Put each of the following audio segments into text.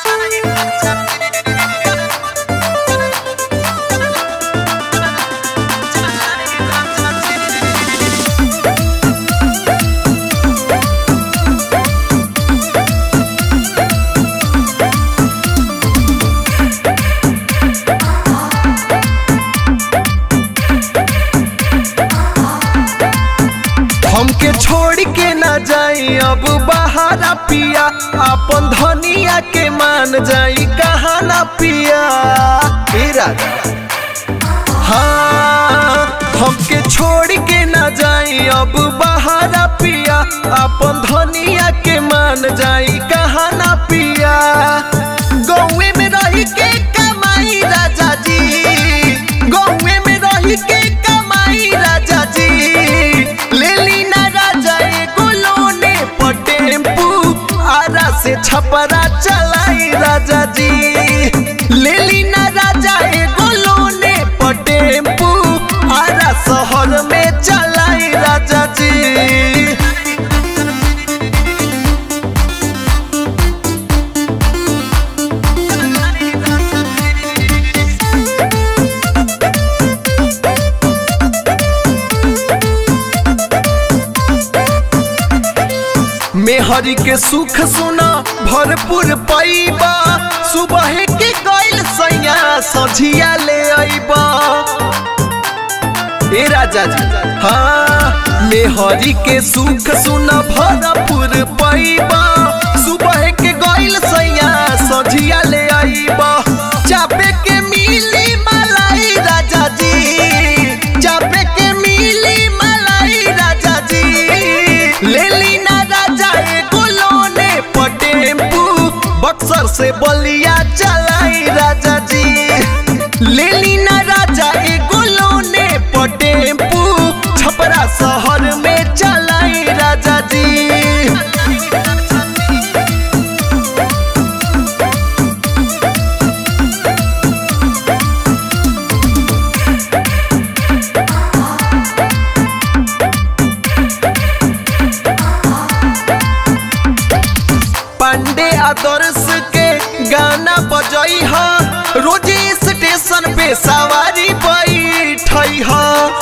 हमके छोड़ के ना जाई अब बहारा पिया अपन धनिया के मान जाई कहा ना पिया हे राजा हाँ हमके छोड़ के ना जाई अब बहारा पिया अपन धनिया के मान जाई कहा ना पिया गौवे में रही के कमाई राजा जी गौवे में रही के कमाई राजा जी ले ली ना राजा एगो लोने पर टेम्पू आरा से छपरा चलाई राजा जी ले ली ना राजा एगो लोने पर टेम्पू आरा शहर में चलाई राजा जी मेहरी के सुख सुना भरपूर पैबा सुबह के गैल सैया सझिया ले अइबा ए राजा जी हाँ मेहरी के सुख सुना भरपूर पैबा सुबह के गैल सैया सझिया ले अइबा चापे के मिली मलाई राजा जी चापे के मिली मलाई राजा जी ले ली ना राजा एगो लोने पर टेम्पू बक्सर से बलिया चलाई राजा जी ले ली ना राजा एगो लोने पर टेम्पू छपरा शहर में चलाई राजा जी पांडे आदर्श के गाना बजई हा रोजे स्टेशन पे सवारी बैठई हा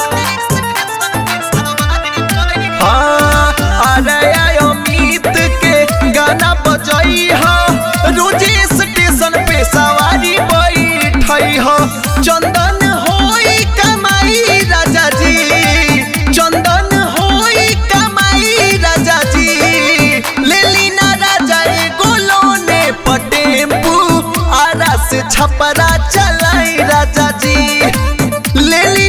हाँ, अरे अमित के गाना बजई हा रोजे स्टेशन पे सवारी बैठई हा चंदन होई कमाई राजा जी चंदन होई कमाई राजा जी ले ली ना राजा एगो लोने पर टेम्पू आरा से छपरा चलाई राजा जी ले ली